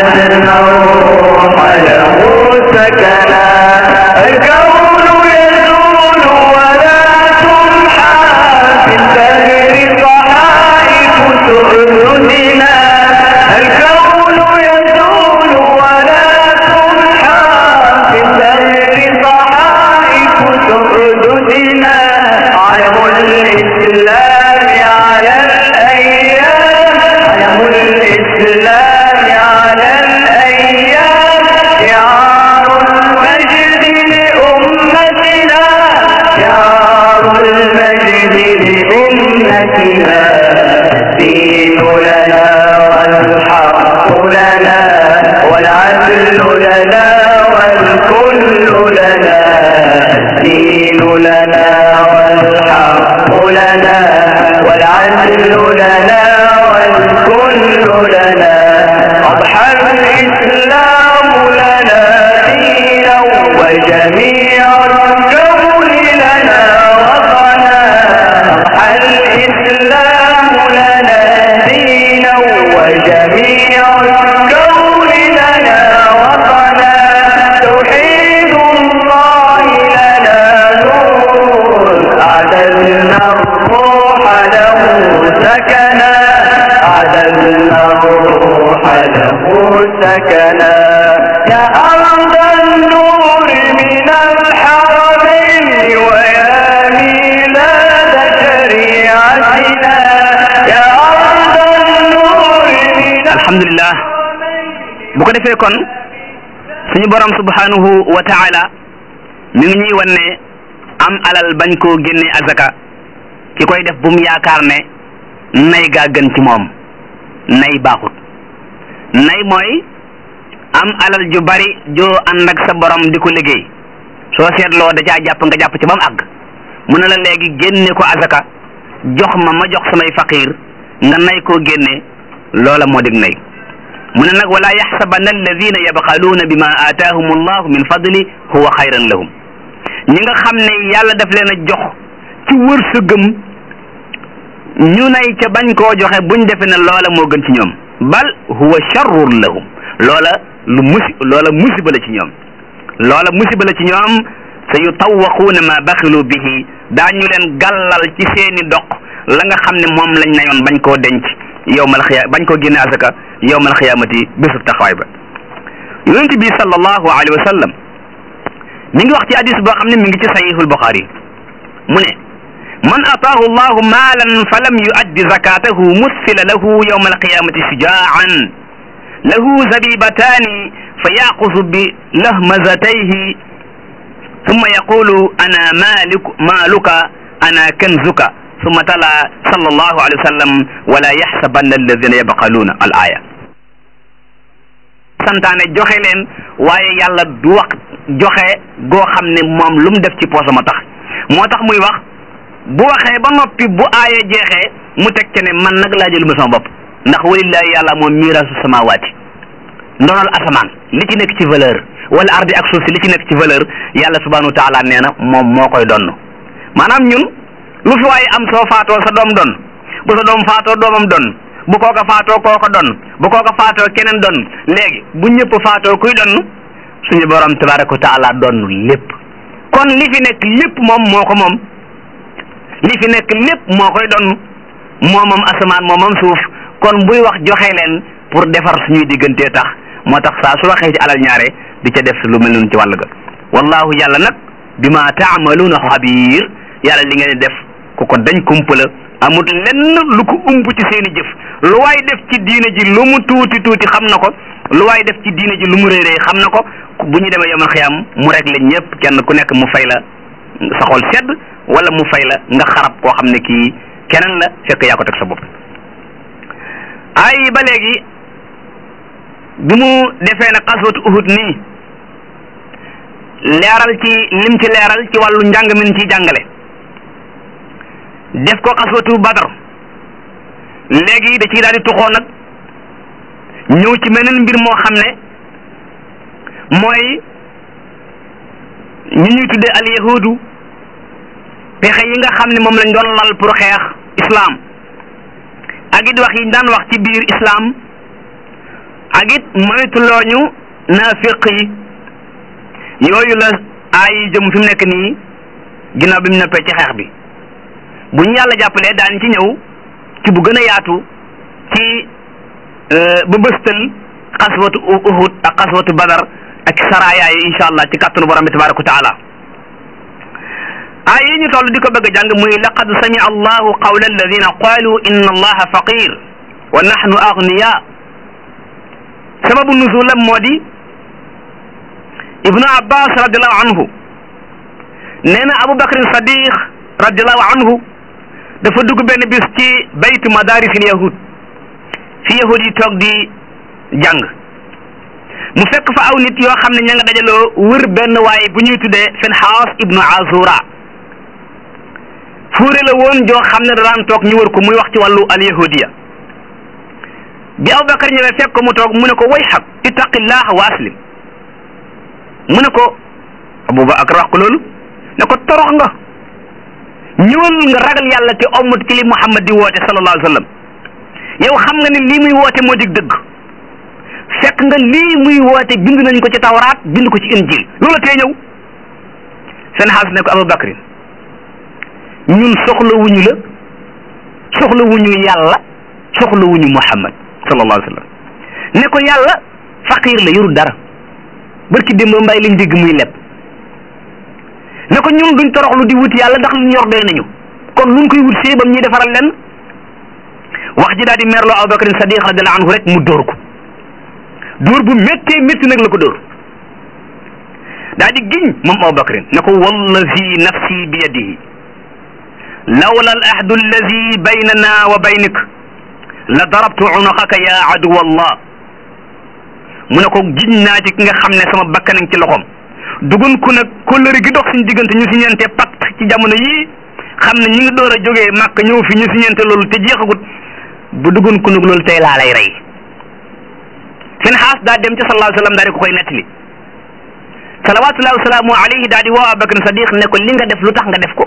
عددنا الروح له سكنا الكون يزول ولا تمحى في الدهر صحائف سؤددنا الكون يزول ولا تمحى في الدهر صحائف سؤددنا علم الإسلام على الأيام علم الإسلام على الأيام شعار المجد لأمتنا شعار المجد لأمتنا الدين لنا والحق لنا والعدل لنا والكل لنا الدين لنا والحق لنا والعدل لنا والكل لنا أضحى الإسلام لنا دينا وجميع الكون لنا وطنا أضحى الإسلام لنا دينا وجميع الكون لنا وطنا توحيد الله لنا نور أعددنا الروح له سكنا أعددنا الروح له سكنا يا أرض النور من الحرمين ويا ميلاد شريعتنا يا أرض النور من alhamdulillah bu ko defee kon suñu borom subhanahu wa taala mi ngi ñuy wan ne am alal bañ koo génne azaka ki koy def bu mu yaakaar ne nay gaa gën ci moom nay baaxut nay mooy am alal ju bari joo ànd ak sa borom di ko liggéey soo seetloo da caa jàpp nga jàpp ci ba mu àgg mu ne la léegi génne ko azaka jox ma ma jox samay faqiir nga nay koo génne loola moo dig nay mu ne nag wala yaxsabanna alladina yabxaluuna bima aataahum allahu min fadli huwa xayran lahum ñi nga xam ne yàlla daf leen a jox ci wërsëgëm ñu nay ca bañ koo joxe buñ defe ne loola moo gën ci ñoom bal huwa charrun lahum loola lu musi loola musiba la ci ñoom loola musiba la ci ñoom sa yutawaquuna ma baxilu bihi daañu leen gàllal ci seeni doq la nga xam ne moom lañ nayoon bañ koo denc yowmal xiya bañ koo génne asaka yowmal xiyaamati bésub taxawaay ba yonent bi sallallahu alayhi wa sallam mi ngi wax ci hadis boo xam ne mi ngi ci sahihul buxaari mu ne man ataahu allahu maalan fa lam yuaddi zakatahu mussila lahu yowma alqiyamati shujaan lahu zabibataani fa yaqusu bi lahmazatayhi ثم يقول أنا مالك مالك أنا كنزك ثم تلا صلى الله عليه وسلم ولا يحسبن الذين يبخلون الآية santaane joxe leen waaye yàlla du wax joxe goo xam ne moom lu mu def ci poosam a tax moo tax muy wax bu waxee ba noppi bu aaya jeexee mu teg ca ne man nag laa jëluma sama bopp ndax walillahi yàlla moom miiraasu samawaati ndonal asamaan li ci nekk ci valeur wala ardi ak suuf si li ci nekk ci valeur yàlla subhanahu wa taala nee na moom moo koy donn maanaam ñun lu fi waaye am soo faatoo sa doom don bu sa doom faatoo doomam don bu kooka faatoo kooka don bu kooka faatoo keneen don léegi bu ñëpp faatoo kuy donn suñu borom tabaraka wa taala donn lépp kon li fi nekk lépp moom moo ko moom li fi nekk lépp moo koy donn moo moom asamaan moo moom suuf kon buy wax joxe leen pour defar suñuy diggantee tax moo tax saa su waxee ci alal ñaare di ca def lu mel noonu ci wàll ga wallahu yàlla nag bima taamaluuna xabiir yàlla li ngeen di def ku ko dañ kumpala amut lenn lu ko umb ci seeni jëf lu waay def ci diine ji lu mu tuuti tuuti xam na ko lu waay def ci diine ji lu mu rëy rëy xam na ko bu ñu demee yomal xiyaam mu rek la ñëpp kenn ku nekk mu fay la sa xol sedd wala mu fay la nga xarab koo xam ne kii keneen la fekk yaa ko teg sa bopp ay ba léegi bi mu defee ne xaswatu uhud nii leeral ci lim ci leeral ci wàllu njàng min ci jàngale def ko xaswatu badar léegi da ciy daal di tuxoo nag ñëw ci meneen mbir moo xam ne mooy ñi ñuy tuddee al yahudu pexe yi nga xam ne moom lañ doon lal pour xeex islam ak it wax yi ñu daan wax ci biir islam ak it moytulooñu naafiq yi yooyu la aay yi jëm fi mu nekk nii ginnaaw bi mu noppee ci xeex bi bu ñu yàlla jàppalee daan ci ñëw ci bu gën a yaatu ci ba bëstal xaswatu uhud ak xaswatu badar ak saraya yi insha allah ci kàttanu borom bi tabaraka wa taala aay yi ñu toll di ko bëgg a jàng muy laqad samia allahu qawla alladina qalu inna allaha faqir wa nahnu agniya sababu nuzulam moo di ibnu abbas radiallahu anhu nee na abu bakrin sadiq radiallahu anhu dafa dugg benn bis ci baytu madarisil yahud fi yahud yi toog di jàng mu fekk fa aw nit yoo xam ne ña nga dajaloo wër benn waaye bu ñuy tuddee Finhaas ibnu Azura fuure la woon joo xam ne daan toog ñu wër ko muy wax ci wàllu al yahudiya bi Abubakar ñëwee fekk ko mu toog mu ne ko way xaq ittaqillah wa aslim mu ne ko Abubakar wax ko loolu ne ko torox nga ñëwal nga ragal yàlla te ommat ki li Muhammad di woote sallallahu alayhi wa sallam yow xam nga ne lii muy woote moo dig dëgg fekk nga lii muy woote bind nañ ko ci tawraat bind ko ci injil loola tee ñëw seen xaas ne ko Abubakrin ñun soxla wuñu la soxla wuñu yàlla soxla wuñu Muhammad sallallahu alayhi wa sallam ne ko yàlla faqir la yorul dara barki démb mbay lañ dégg muy leb ne ko ñun duñ toroxlu di wut yàlla ndax lu ñor doy nañu kon luñ koy wut see bam ñuy defaral leen wax ji daal di merloo Abubakar Sadiq radiallahu anhu rek mu dóor ko dóor bu méttee métti nag la ko dóor daal di giñ moom Abubakar ne ko wallazi nafsi bi yadihi lawla al ahdu allazi baynana wa baynik la darabtu unaqaka ya aduwa allah mu ne ko giñ naa ci ki nga xam ne sama bakkanang ci loxoom dugun ku nag kóllëre gi dox suñu diggante ñu siñente pacte ci jamono yii xam ne ñi ngi door a jógee màkk ñëw fi ñu siñente loolu te jeexagut bu dugun ku nag loolu tey laa lay rey seen xaas daa dem ci sallallahu alayhi wa sallam daal di ko koy nettali salawatullahi wasalaamu alayhi daal di woo Abubakar Sadiq ne ko li nga def lu tax nga def ko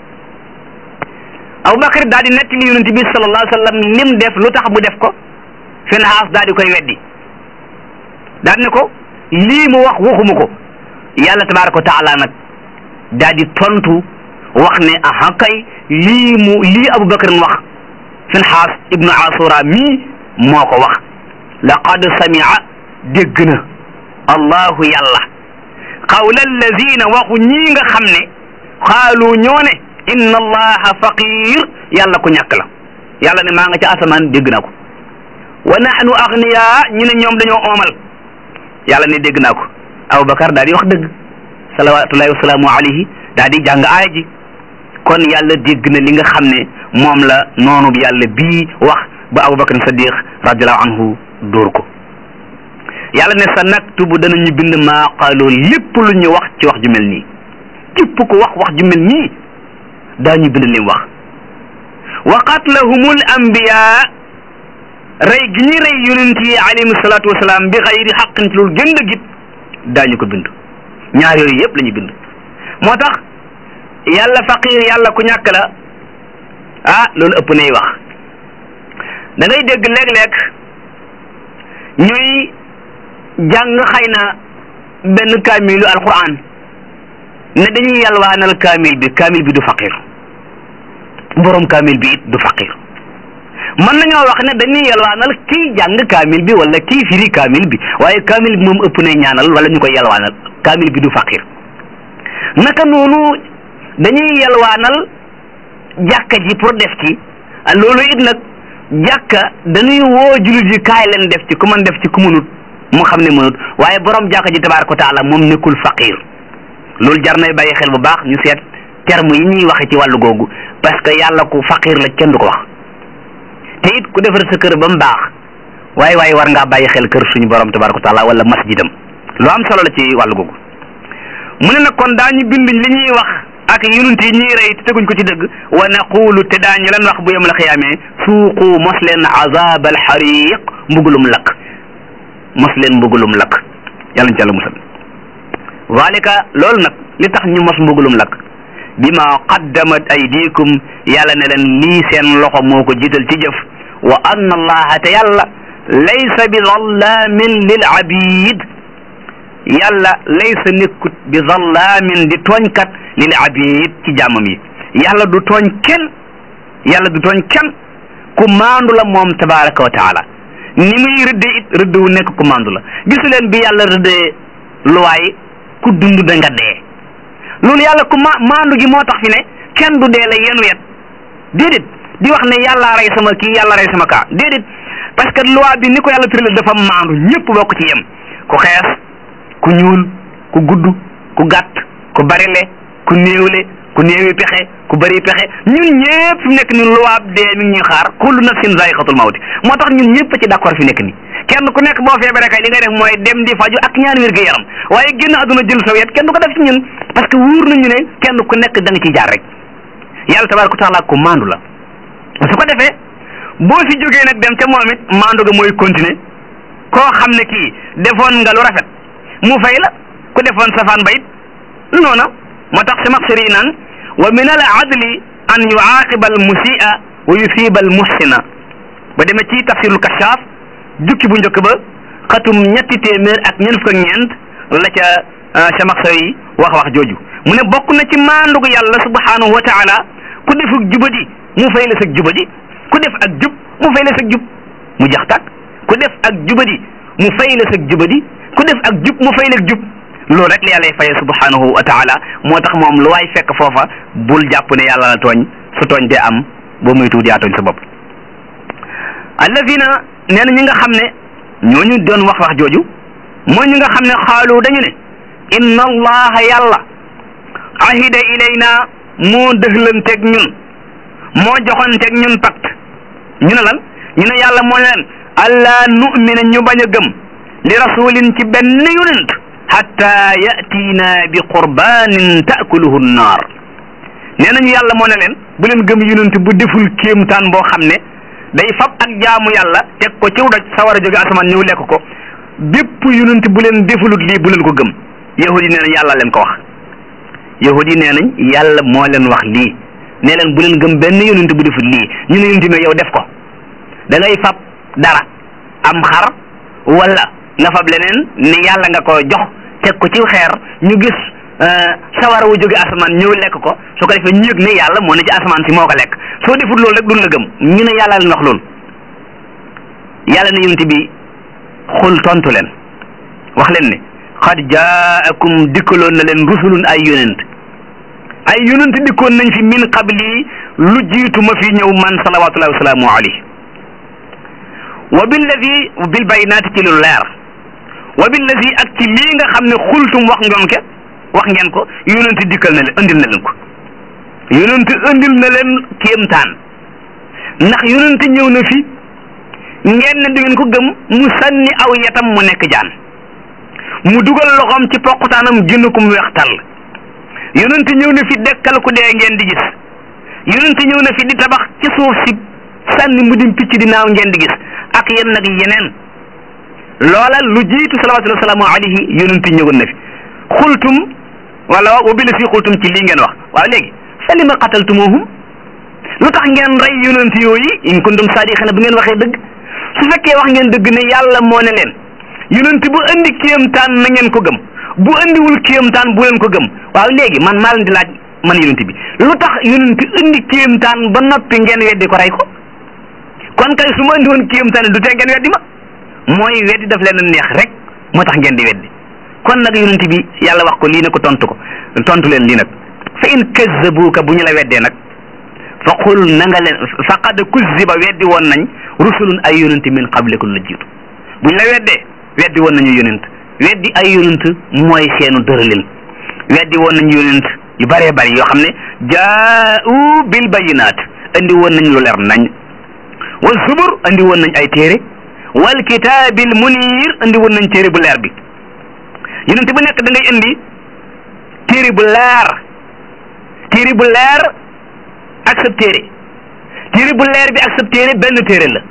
Abubakar daal di nettali yonent bi sallallahu alayhi wa sallam lim def lu tax mu def ko seen xaas daal di koy weddi daal ne ko lii mu wax waxuma ko yàlla tabaraka wa taala nag daal di tontu wax ne aha kay lii mu lii Abubakar wax seen xaas ibnu Asura mii moo ko wax laqad samia dégg na allahu yàlla qawla allazina waxu ñii nga xam ne xaalu ñoo ne inna allaha faqir yàlla ku ñàkk la yàlla ne maa nga ca asamaan dégg naa ko wa nahnu agniya ñu ne ñoom dañoo oomal yàlla ne dégg naa ko aboubacar daal di wax dëgg salawatullahi wasalaamu alayhi daal di jàng aaya ji kon yàlla dégg na li nga xam ne moom la noonu yàlla bii wax ba aboubacar sadiq radiallahu anhu dóor ko yàlla ne sa naktubu danañu bind maa qaaloo lépp lu ñu wax ci wax ju mel nii képp ko wax wax ju mel nii daañu bind lim wax wa qatlahumul anbiya rey gi ñuy rey yonent yi alayhim salaatu wasalaam bi xayri xaqin ci loolu gën git daañu ko bind ñaar yooyu yëpp la ñu bind moo tax yàlla faqir yàlla ku ñàkk la ah loolu ëpp nay wax da ngay dégg léeg-léeg ñuy jàng xëy na benn kaamilu alquran ne dañuy yalwaanal kaamil bi kaamil bi du faqir borom kaamil bi it du faqir mën nañoo wax ne dañuy yalwaanal kii jàng kaamil bi wala kii firi kaamil bi waaye kaamil bi moom ëpp na ñaanal wala ñu koy yalwaanal kaamil bi du faqir naka noonu dañuy yalwaanal jàkka ji pour def ci loolu it nag jàkka dañuy woo jullit yi kaay leen def ci ku mën def ci ku mënut mu xam ne mënut waaye borom jàkka ji tabaaraka wa taala moom nekkul faqir loolu jar nay bàyyi xel bu baax ñu seet terme yi ñuy waxe ci wàllu googu parce que yàlla ku faqir la kenn du ko wax te it ku defar sa kër ba mu baax waaye waaye war ngaa bàyyi xel kër suñu borom tabaaraka wa taala wala masjidam lu am solo la ci wàllu googu mu ne nag kon daañu bind li ñuy wax ak yonent yi ñuy rey te teguñ ko ci dëgg wa naqulu te daañu leen wax bu yem la xiyaamee suuqu mos leen azab al xariq mbugulum lakk mos leen mbugulum lakk yàlla ñu ci yàlla musal zalika loolu nag li tax ñu mos mbugulum lakk bima qaddamat aydikum yàlla ne leen lii seen loxo moo ko jiital ci jëf wa anna allaha te yàlla laysa bi zallaamin lil abid yàlla laysa nekkut bi zallaamin di tooñkat lil abid ci jàmmam yi yàlla du tooñ kenn yàlla du tooñ kenn ku maandu la moom tabaraka wa taala ni muy rëdde it rëdd wu nekk ku maandu la gisu leen bi yàlla rëddee luwaay ku dund da nga dee loolu yàlla ku ma maandu gi moo tax fi ne kenn du dee la yenu yet déedéet di wax ne yàlla rey sama kii yàlla rey sama kaa déedéet parce que loi bi ni ko yàlla tëralee dafa maandu ñëpp bokk ci yem ku xees ku ñuul ku gudd ku gàtt ku barile ku néewle ku néewi pexe ku bëri pexe ñun ñëpp fi mu nekk ni loi dee mi ngi ñuy xaar kullu nafsin zaiqatul mawti moo tax ñun ñëpp ci d'accord fi nekk ni kenn ku nekk boo feebaree kay li ngay def mooy dem di faju ak ñaan wér gu yaram waaye génn àdduna jël sa wet kenn du ko def ci ñun parce que wóor nañu ne kenn ku nekk da nga ciy jaar rek yàlla tabaraka taala ku maandu la su ko defee boo fi jógee nag dem ca moom it maandu ga mooy continuer koo xam ne kii defoon nga lu rafet mu fay la ku defoon safaan ba it noona moo tax si maxsari naan wa min al adli an yuaqiba al musia wa yusiba al muhsina ba demee ci tafsirul kashaaf jukki bu njëkk ba xatum ñetti téeméer ak ñeent fukk ak ñeent la ca sa maxsari wax wax jooju mu ne bokk na ci maandugu yàlla subhanahu wa taala ku defuk jubadi mu fay la sag jubadi ku def ak jub mu fay la sag jub mu jax tàkk ku def ak jubadi mu fay la sag jubadi ku def ak jub mu fay la jub loolu rek la yàlla faye subhanahu wa taala moo tax moom lu waay fekk foofa bul jàpp ne yàlla la tooñ su tooñ dee am boo muy tuut yaa tooñ sa bopp alladina nee na ñi nga xam ne ñooñu doon wax wax jooju mooy ñi nga xam ne xaalu dañu ne inna allaha yàlla ahida ilayna moo dëxlanteeg ñun moo joxonteeg ñun pacte ñu ne lan ñu ne yàlla moo leen allah nu'mina ñu bañ a gëm li rasulin ci benn yonent hatta yatiina bi qurbanin taakuluhu nnaar nee nañu yàlla moo ne leen bu leen gëm yonent bu deful kéemtaan boo xam ne day fab ak jaamu yàlla teg ko ciw doj sawar a jóge asamaan ñëw lekk ko bépp yonent bu leen defulut lii bu leen ko gëm yahudi nee nañ yàlla leen ko wax yahudi nee nañ yàlla moo leen wax lii ne leen bu leen gëm benn yonent bu deful lii ñu ne yonent mais yow def ko da ngay fab dara am xar wala nga fab leneen ne yàlla nga ko jox teg ko ci xeer ñu gis sawara wu jóge asamaan ñëw lekk ko su ko defee ñu yëg ne yàlla moo ne ci asamaan si moo ko lekk soo defut loolu rek duñ la gëm ñu ne yàlla leen wax loolu yàlla ne yonent bi xul tontu leen wax leen ne xad jaakum dikkaloon na leen rusulun ay yonent ay yonent dikkoon nañ fi min qabli lu jiitu ma fi ñëw man salawatullahi wasalaamu alayhi wa billadi bil bayinaati ci lu leer wa billadi ak ci lii nga xam ne xultum wax ngeen ke wax ngeen ko yonent dikkal na leen andil na leen ko yonent andil na leen kéemtaan ndax yonent ñëw na fi ngeen ne du ngeen ko gëm mu sànni aw yatam mu nekk jaan mu dugal loxoom ci poqutaanam génn ko mu weex tàll yonent ñëw na fi dekkal ku dee ngeen di gis yonent ñëw na fi di tabax ci suuf si sànni mu dim picc di naaw ngeen di gis ak yéen nag yeneen loola lu jiitu salawatullahi wasalaamu alayhi yonent ñëwoon na fi xultum wala wa bi la fi xultum ci lii ngeen wax waaw léegi fa lima qataltumuhum lu tax ngeen rey yonent yooyu in kuntum saadiqina bu ngeen waxee dëgg su fekkee wax ngeen dëgg ne yàlla moo ne leen yonent bu andi kéemtaan na ngeen ko gëm bu andiwul kéemtaan bu leen ko gëm waaw léegi man maa leen di laaj man yonent bi lu tax yonent andi kéemtaan ba noppi ngeen weddi ko rey ko kon kay su ma andi woon kéemtaan du tee ngeen weddi ma mooy weddi daf leen neex rek moo tax ngeen di weddi kon nag yonent bi yàlla wax ko lii ne ko tontu ko tontu leen lii nag fa in kazzabuuka bu ñu la weddee nag fa qul na nga leen faqad kuzziba weddi woon nañ rusulun ay yonent min qablikum la jiitu bu ñu la weddee weddi woon nañu yonent weddi ay yonent mooy seenu dërëlin weddi woon nañu yonent yu bëree bëri yoo xam ne jaa'u bil bayinaat andi woon nañ lu leer nañ wa zubur andi woon nañ ay téere wal kitaabil munir andi woon nañ téere bu leer bi yonent bu nekk da ngay indi téere bu leer téere bu leer ak sab téere téere bu leer bi ak sab téere benn téere la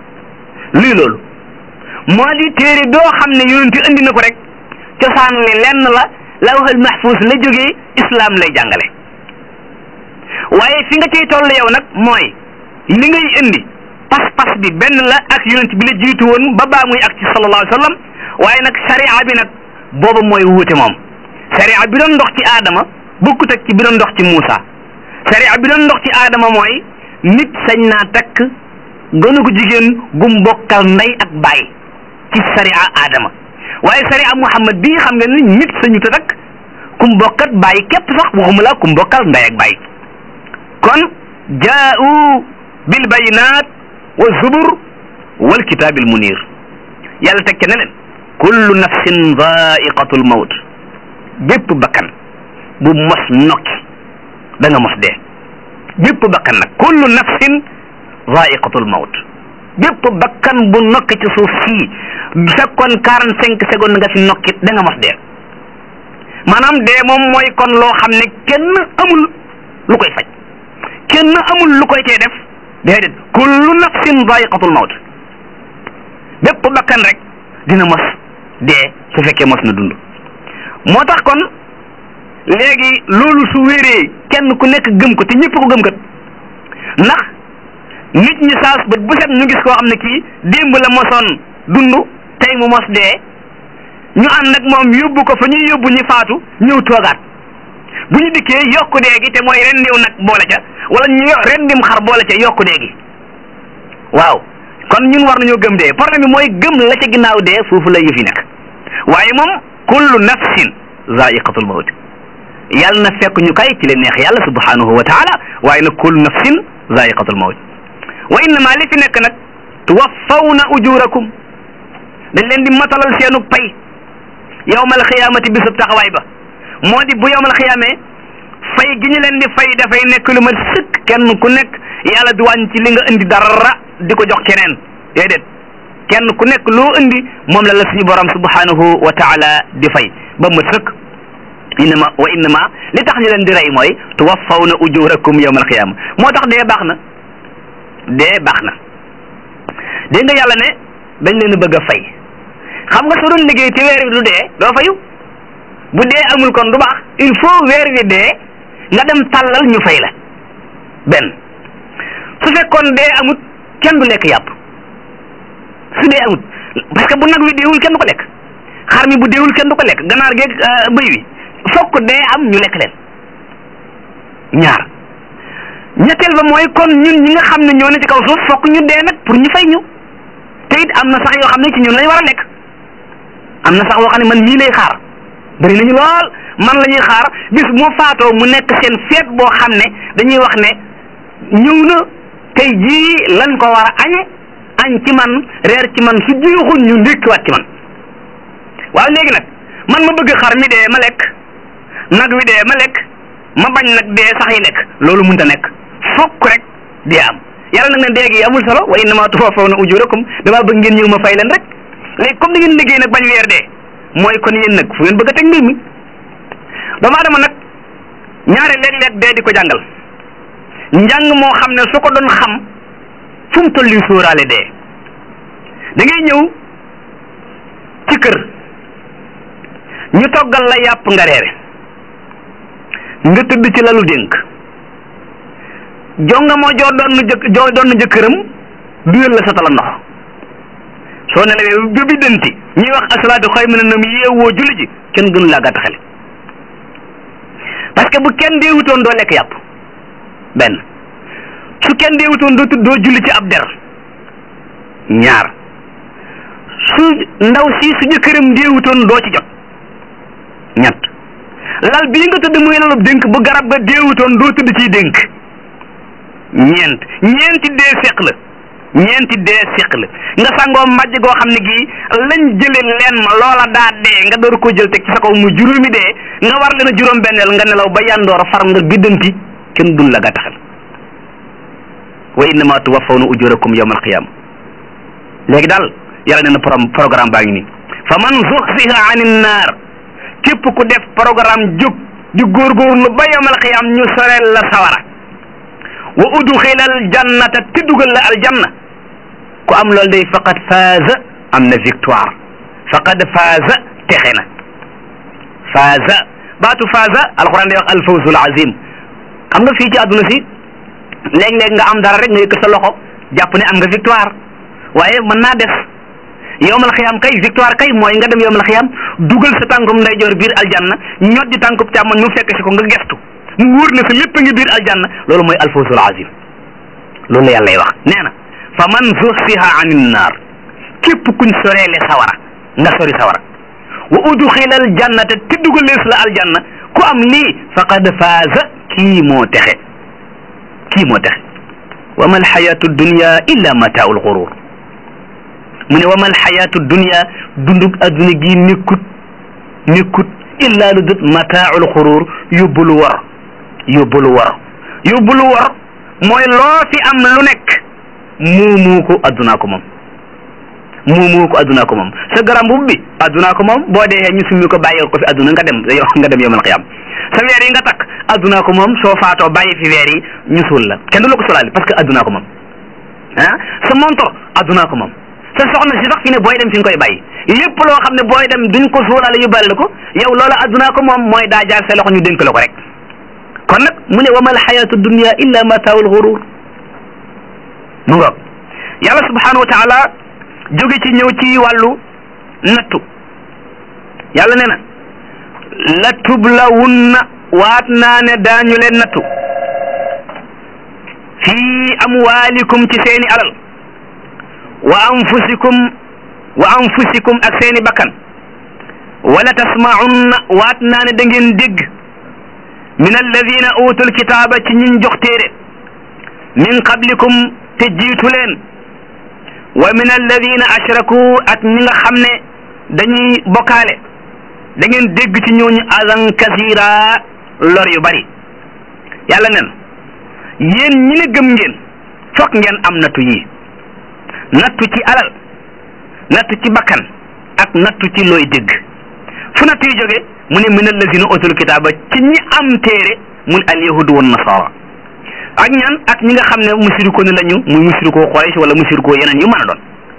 luy loolu moo di téere doo xam ne yonent indi na ko rek cosaan li lenn la lawhul mahfuz la jógee islam lay jàngale waaye fi nga ciy toll yow nag mooy li ngay indi pas-pas pas-pas bi benn la ak yonent bi la jiitu woon ba baa muy ak ci sallallahu alayhi wa sallam waaye nag sharia bi nag booba mooy wuute moom sharia bi doon ndox ci aadama bokkut ak ci bi doon ndox ci Muusa sharia bi doon ndox ci aadama mooy nit sañ naa takk gënu ko jigéen gum bokkal ndey ak baay ci sharia aadama waaye sharia Muhammad bii xam nga ni nit sañu ta takk kum bokkat baay képp sax waxuma la kum bokkal ndey ak baay kon jaa'u bil bayinaat wa zubur wal kitaabil munir yàlla teg ca ne leen kullu nafsin zaiqatul mawt bépp bakkan bu mos nokki da nga mos dee bépp bakkan nag kullu nafsin zaiqatul mawt bépp bakkan bu nokki ci suuf sii fekkoon quarante cinq secondes nga fi nokki da nga mos dee maanaam dee moom mooy kon loo xam ne kenn amul lu koy faj kenn amul lu koy tee def déedéet kullu nafsin zaiqatul mawt bépp bakkan rek dina mos dee su fekkee mos na dund moo tax kon léegi loolu su wéree kenn ku nekk gëm ko te ñëpp ko gëm kat ndax nit ñi saas bët bu set ñu gis koo xam ne kii démb la mosoon dund tey mu mos dee ñu ànd nag moom yóbbu ko fa ñuy yóbbu ñi faatu ñëw toogaat bu ñu dikkee yokku dee gi te mooy rendiw nag boole ca wala ñu rendim xar boole ca yokku dee gi waaw kon ñun war nañoo gëm dee problème bi mooy gëm la ca ginnaaw dee foofu la yëf yi nekk waaye moom kullu nafsin zaiqatul mawt yàlla na fekk ñu kay ci leen neex yàlla subhanahu wa taala waaye nag kullu nafsin zaiqatul mawt wa innama li fi nekk nag tuwaffawna ujurakum dañ leen di matalal seenu pay yawmal xiyaamati bisub taxawaay ba moo di bu yawmal xiyaamee fay gi ñu leen di fay dafay nekk lu ma sëkk kenn ku nekk yàlla du wàññi ci li nga indi dara di ko jox keneen déedéet kenn ku nekk loo indi moom la la suñu borom subhanahu wa taala di fay ba mu sëkk innama wa innama li tax ñu leen di rey mooy tuwaffawna ujurakum yawmal xiyaama moo tax dee baax na dee baax na dégg nga yàlla ne dañ leen bëgg a fay xam nga su doon liggéey ci weer wi du dee doo fayu bu dee amul kon du baax il faut weer wi dee nga dem tàllal ñu fay la benn su fekkoon dee amut kenn du lekk yàpp su dee amut parce que bu nag wi deewul kenn du ko lekk xar mi bu deewul kenn du ko lekk ganaar geeg bëy wi fokk dee am ñu lekk leen ñaar ñetteel ba mooy kon ñun ñi nga xam ne ñoo ne ci kaw suuf fokk ñu dee nag pour ñu fay ñu te it am na sax yoo xam ne ci ñun lañ war a lekk am na sax yoo xam ne man mii lay xaar bëri nañu lool man la ñuy xaar bis moo faatoo mu nekk seen feet boo xam ne dañuy wax ne ñëw na tey jii lañ ko war a añe añ ci man reer ci man su juuxul ñu ndékkiwaat ci man waaw léegi nag man ma bëgg xar mi dee ma lekk nag wi dee ma lekk ma bañ nag dee sax yi lekk loolu mënta nekk fokk rek dee am yàlla nag ne dee gi amul solo wa innama tuwaffawna ujurakum damaa bëgg ngeen ñëw ma fay leen rek léegi comme da ngeen liggéey nag bañ weer dee mooy kon yéen nag fu ngeen bëgg a teg mbir mi doomu aadama nag ñaare léeg-léeg dee di ko jàngal njàng moo xam ne su ko doon xam fu mu toll nii sóoraale dee da ngay ñëw ci kër ñu toggal la yàpp nga reere nga tëdd ci lalu dénk jonga moo joo doon jëkk joo doon jëkkëram duyal la sa tala ndox soo nelawee ba bi dënti ñuy wax asalaatu xay mu ne nam yeewoo julli ji kenn gënu laa gàtt xel parce que bu kenn deewutoon doo lekk yàpp benn su kenn deewutoon doo tudd doo julli ci ab der ñaar su ndaw si su jëkkëram deewutoon doo ci jot ñett lal bii nga tëdd muy lalub dénk bu garab ga deewutoon doo tëdd ciy dénk ñeent ñeenti dee seq la ñeenti dee seq la nga sangoo mbàjj goo xam ne gii lañ jële leen ma loola daa dee nga door ko jël teg ci sa kaw mu juróomi dee nga war leen a juróom benneel nga nelaw ba yandoor far nga biddanti kenn dun la gàttaxal wa innama tuwaffawna ujurakum yawma alqiyama léegi daal yàlla nee na programme baa ngi nii fa man zuxziha anin naar képp ku def programme jóg di góorgóorlu ba yawmal qiyam ñu soreel la sawara wa udxila al jannata te dugal la aljanna ku am loolu day faqad faaza am na victoire faqad faaza texe na faaza baatu faaza alquran day wax alfawzul azim xam nga fii ci àdduna si léeg-léeg nga am dara rek nga yëkk sa loxo jàpp ne am nga victoire waaye mën naa des yowmal xiyaam kay victoire kay mooy nga dem yowmal xiyaam dugal sa tànkum ndeyjoor biir aljanna ñot di tànkub càmmoñ mu fekk si ko nga gestu mu wóor na sa lépp a ngi biir aljanna loolu mooy alfawzul azim loolu la yàllay wax nee na fa man zuhsiha anin naar képp kuñ soreele sawara nga sori sawara wa udxila aljannata te dugalees la aljanna ku am lii faqad faaza kii moo texe kii moo texe wa ma alxayatu dunya illa mataau lxurur mu ne wa ma alxayatu dunya dundug adduna gi nekkut nekkut illa lu dut mataau lxurur yóbbu lu war yóbbu lu war yóbbu lu war mooy loo fi am lu nekk muumu ko addunaa ko moom muumu ko addunaa ko moom sa garam bu bi addunaa ko moom boo dee ñu summi ko bàyyi ko fi adduna nga dem nga dem yomal xiyam sa weer yi nga takk addunaa ko moom soo faatoo bàyyi fi weer yi ñu suul la kenn du la ko solaali parce que addunaa ko moom ah sa montor addunaa ko moom sa soxna si sax fi ne booy dem fi nga koy bàyyi lépp loo xam ne booy dem duñ ko suulaale yu bari la ko yow loola addunaa ko moom mooy daa jaar sa loxo ñu dénk la ko rek kon nag mu ne wa mal xayatu dunya illa mataawul xurur mu ngoog yàlla subhanahu wa taala jóge ci ñëw ci wàllu nattu yàlla nee na la tublawunna waat naa ne daañu leen nattu fii amwaalikum ci seeni alal wa anfusikum wa anfusikum ak seeni bakkan wala tasmaunna waat naa ne da ngeen dégg min alladina utul kitaaba ci ñiñ jox téere min qablikum te jiitu leen wa min alladina ashraku ak ñi nga xam ne dañuy bokkaale da ngeen dégg ci ñooñu azan kasira lor yu bari yàlla nen yéen ñi ne gëm ngeen fokk ngeen am nattu yi nattu ci alal nattu ci bakkan ak nattu ci looy dégg fu nattu yi jóge mu ne min allazina utul kitaaba ci ñi am téere mun al yahudu wan nasara ak ñan ak ñi nga xam ne musiriko ne lañu muy musiriko Quraysh wala musiriko yeneen yu mën a doon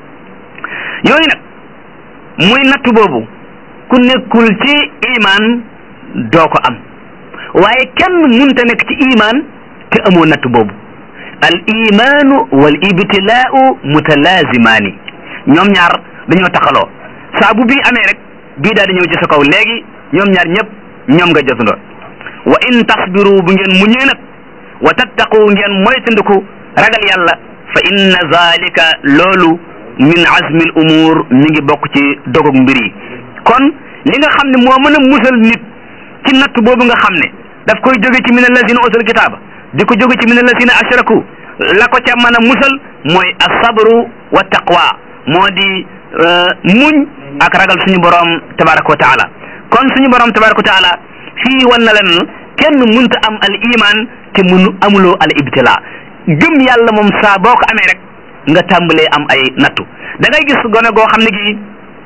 yooyu nag muy nattu boobu ku nekkul ci iman doo ko am waaye kenn munta nekk ci iman te amoo nattu boobu al imanu wal ibtilaau mutalazimaani ñoom ñaar dañoo taxaloo saa bu bii amee rek bii daal di ñëw ci sa kaw léegi ñoom ñaar ñëpp ñoom nga jotandoo wa in tasbiru bu ngeen muñee nag wa tattaqu ngeen moytandiku ragal yàlla fa inna zalika loolu min azmi al umur mi ngi bokk ci dogog mbir yi kon li nga xam ne moo mën a musal nit ci natt boobu nga xam ne daf koy jóge ci min allazina utul kitaaba di ko jóge ci min allazina ashraku la ko ca mën a musal mooy asabru wa taqwa moo di muñ ak ragal suñu borom tabaraka wa taala kon suñu borom tabaraka wa taala fii wan na leen kenn munta am al iman te munu amuloo al ibtila gëm yàlla moom saa boo ko amee rek nga tàmbalee am ay nattu da ngay gis gone goo xam ne gi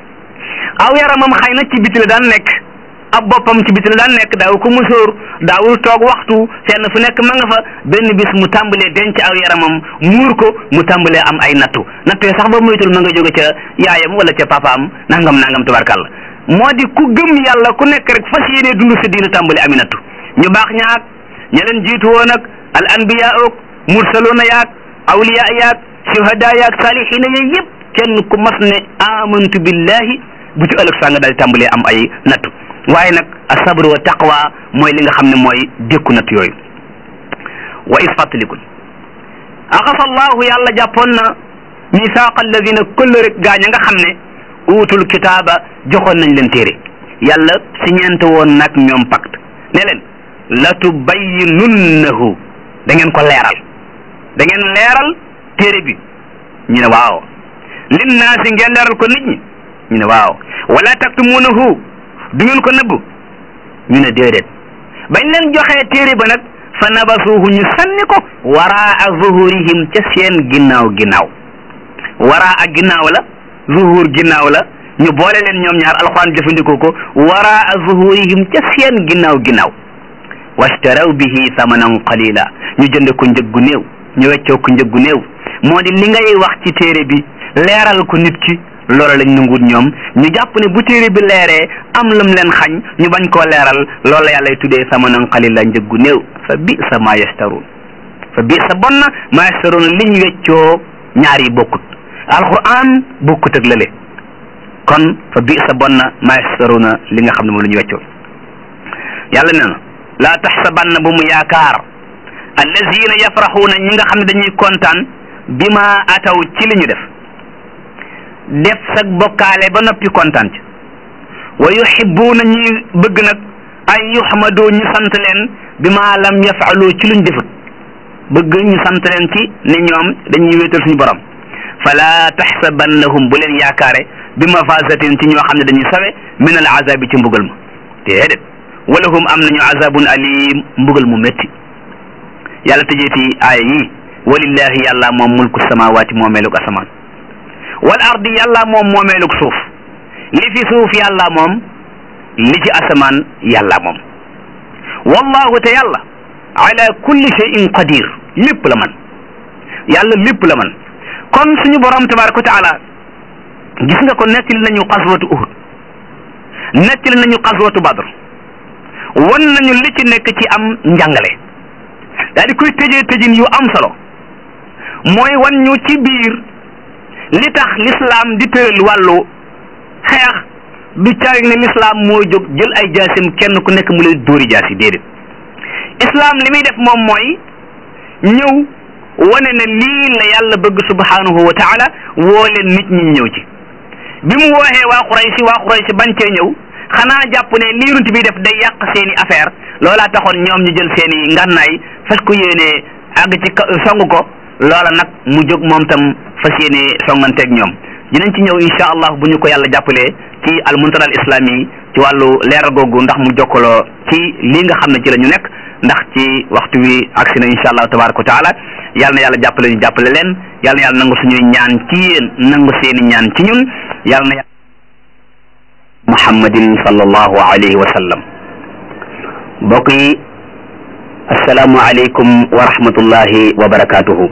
aw yaramam xëy na ci biti la daan nekk ab boppam ci biti la daan nekk daaw ko musóor daawul toog waxtu fenn fu nekk ma nga fa benn bis mu tàmbalee denc aw yaramam muur ko mu tàmbalee am ay nattu nattu yi sax ba moytul ma nga jóge ca yaayam wala ca papaam nangam nangam tubarkàlla moo di ku gëm yàlla ku nekk rek fas yéenee dund sa diina tàmbali ami nattu ñu baax ñaak ña leen jiitu woon ak al anbiya ook mursaluna yaak awliya yaak shuhada yaak salihina yooyu yëpp kenn ku mas ne amantu billahi bu ci ëllëg saa nga daal di tàmbalee am ay nattu waaye nag asabru wa taqwa mooy li nga xam ne mooy dékku natt yooyu wa is fàttalikul axasa allahu yàlla jàppoon na misaaqa alladina këll rek gaañ a nga xam ne uutul kitaaba joxoon nañ leen téere yàlla si ñeente woon nag ñoom pacte ne leen la tubayyinunnahu da ngeen ko leeral da ngeen leeral téere bi ñu ne waaw linnaasi ngeen leeral ko nit ñi ñu ne waaw wala taktumunahu du ngeen ko nëbb ñu ne déedéet bañ leen joxee téere ba nag fa nabasuuhu ñu sànni ko waraa zuhurihim ca seen ginnaaw ginnaaw waraa ak ginnaaw la zuhur ginnaaw la ñu boole leen ñoom ñaar alxuraan jëfandikoo ko waraa zuhurihim ca seen ginnaaw ginnaaw washtaraw bihi thamanan qalila ñu jënd ko njëg gu néew ñu weccoo ko njëg gu néew moo di li ngay wax ci téere bi leeral ko nit ki loola lañ nanguut ñoom ñu jàpp ne bu téere bi leeree am lam leen xañ ñu bañ koo leeral loola yàllay tuddee thamanan qalila njëg gu néew fa bi sa ma yashtaruun fa bi sa bon na ma yashtaruun liñ weccoo ñaar yi bokkut alquran bokkut ak lële kon fa bi sa bon na ma yastaruna li nga xam ne moom la ñu weccoo yàlla nee na laa taxsabanna bu mu yaakaar allazina yafraxuuna ñi nga xam ne dañuy kontaan bi ma ataw ci li ñu def def sag bokkaale ba noppi kontaan ci wa yuhibbuuna ñi bëgg nag ay yuxmadoo ñu sant leen bi ma lam yafaalu ci luñ defut bëgg ñu sant leen ci ne ñoom dañuy wéetal suñu borom fala taxsabannahum bu leen yaakaare bi mafasatin ci ñoo xam ne dañuy sawe min al azabi ci mbugal ma déedéet walahum am nañu azabun alim mbugal mu métti yàlla tëjeeti aaya yi walillahi yàlla moom mulku samawaati moomeelug asamaan wal ardi yàlla moom moomeelug suuf li fi suuf yàlla moom li ci asamaan yàlla moom wallahu te yàlla ala kulli shay'in qadir lépp la man yàlla lépp la man kon suñu borom tabaraka wa taala gis nga ko nettali nañu xaswatu uhud nettali nañu xaswatu badr wan nañu li ci nekk ci am njàngale daal di koy tëjee tëjin yu am solo mooy wan ñu ci biir li tax l'islam di tëral wàllu xeex du caag ne l'islam moo jóg jël ay jaasim kenn ku nekk mu lay dóori jaasi déedéet islam li muy def moom mooy ñëw wane ne lii la yàlla bëgg subhanahu wa taala woo leen nit ñi ñëw ci bi mu wooxee waa Quraysh waa Quraysh bañ cee ñëw xanaa jàpp ne lii yonent bi def day yàq seeni affaire loolaa taxoon ñoom ñu jël seeni ngànnaay fas ko yéenee àgg ci song ko loola nag mu jóg moom tam fas yéenee songanteeg ñoom dinañ ci ñëw insha allah bu ñu ko yàlla jàppalee ci al muntada al islami ci wàllu leeral googu ndax mu jokkaloo ci lii nga xam ne ci la ñu nekk ndax ci waxtu wi agsi na insha allah tabaraka wa taala yàlla na yàlla jàppale ñu jàppale leen yàlla na yàlla nangu suñuy ñaan ci yéen nangu seeni ñaan ci ñun yàlla na muhammadin sallallahu alayhi wa sallam mbokk yi asalaamu aleykum wa rahmatullahi wa barakatuhu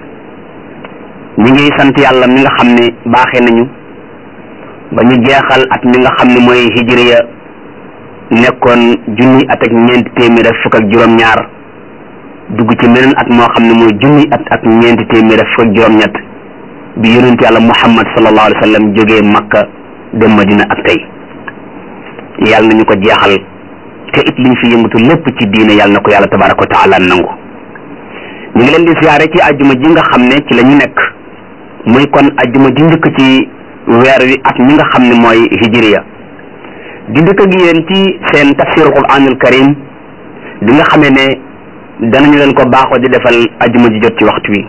ñu ngi sant yàlla mi nga xam ne baaxee nañu ba ñu jeexal at mi nga xam ne mooy hijriya nekkoon junni at ak ñeenti téeméer ak fukk ak juróom-ñaar dugg ci meneen at moo xam ne mooy junni at ak ñeenti téeméer ak fukk ak juróom-ñett bi yonent yàlla muhammad sallallahu alayhi wa sallam jógee makka dem madina ak tey yàlla nañu ko jeexal te it liñ fi yëngatu lépp ci diine yàlla na ko yàlla tabaraka wa taala nangu ñu ngi leen di siyaare ci ajjuma ji nga xam ne ci la ñu nekk muy kon ajjuma ji njëkk ci weer wi at mi nga xam ne mooy hijriya di dëkk ak yéen ci seen tafsirul quranul karim bi nga xamee ne danañu leen ko baaxoo di defal ajjuma ji jot ci waxtu wi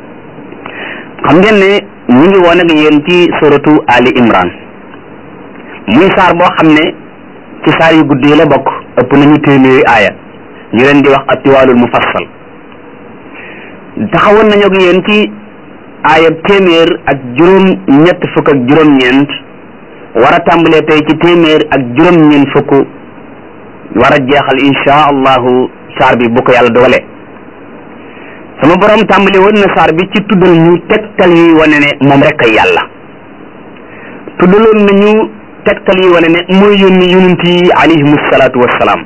xam ngeen ne ñu ngi woon ak yéen ci suratu ali imran muy saar boo xam ne ci saar yu gudd yi la bokk ëpp nañu téeméeri aaya ñu leen di wax atiwaalul mufassal taxawoon nañu ak yéen ci aaya téeméer ak juróom ñett fukk ak juróom-ñeent war a tàmbalee tey ci téeméer ak juróom-ñeent fukk war a jeexal insha allahu saar bi bu ko yàlla dogalee sama borom tàmbali woon na saar bi ci tuddal ñu tegtal yi wane ne moom rek ay yàlla tuddaloon nañu tegtal yi wane ne mooy yónni yonent yi alayhimu salaatu wassalaam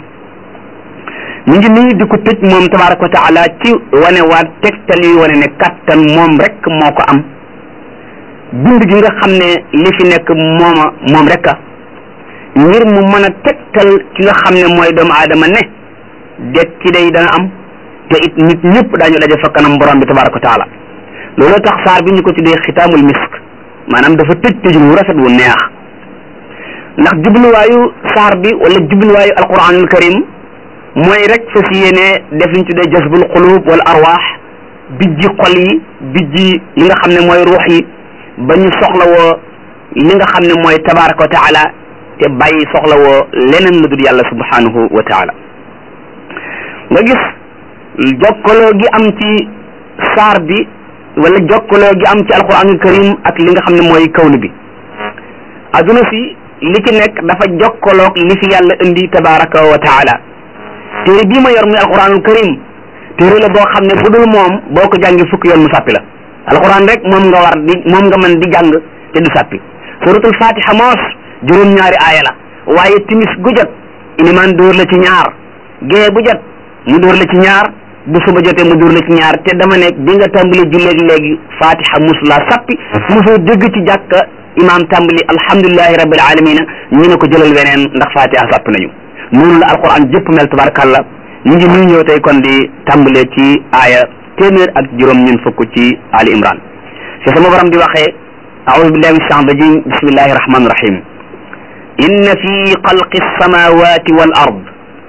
ñu ngi nii di ko tëj moom tabaraka wa taala ci wane waat tegtal yi wane ne kattan moom rek moo ko am bind gi nga xam ne li fi nekk mooma moom rek a ngir mu mën a tegtal ki nga xam ne mooy doomu aadama ne det ci day dana am te it nit ñëpp daañu daje fa kanam borom bi tabaraka wa taala looloo tax saar bi ñu ko tuddee xitaamul misk maanaam dafa tëj tëjul wu rafet wu neex ndax jubluwaayu saar bi wala jubluwaayu alquranul karim mooy rek fas yéene def liñ tuddee jasbul xulub wala arwaax bijji xol yi bijji li nga xam ne mooy ruux yi ba ñu soxlawoo li nga xam ne mooy tabaraka wa taala te bàyyi soxlawoo leneen lu dul yàlla subhanahu wa taala nga gis jokkaloo gi am ci saar bi wala jokkaloo gi am ci alquranul karim ak li nga xam ne mooy kawnu bi aduna si li ci nekk dafa jokkaloog li fi yàlla indi tabaraka wa taala téere bii ma yor muy alquranul karim téere la boo xam ne bu dul moom boo ko jàngi fukki yoon mu sàppi la alquran rek moom nga war di moom nga mën di jàng te du sàppi suratul fatiha moos juróom-ñaari aaya la waaye timis gu jot ilimaan dóor la ci ñaar gée bu jot mu dóor la ci ñaar bu suba jotee mu dur la ci ñaar te dama ne bi nga tàmbali julleeg léegi fatiha musula sappi mosoo dégg ci jàkka imam tàmbali alhamdulilahi rabbil alamina ñu ne ko jëlal weneen ndax fatiha sapp nañu noonu la alquran jëpp mel tabarakallah ñu ngi nuy ñëw tey kon di tàmbalee ci aaya téeméer ak juróom ñun fukk ci ali imran fi sama borom di waxee أعوذ بالله من الشيطان الرجيم بسم الله الرحمن الرحيم إن في خلق السماوات والأرض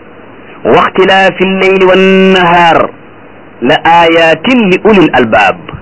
واختلاف الليل والنهار لآيات لأولي الألباب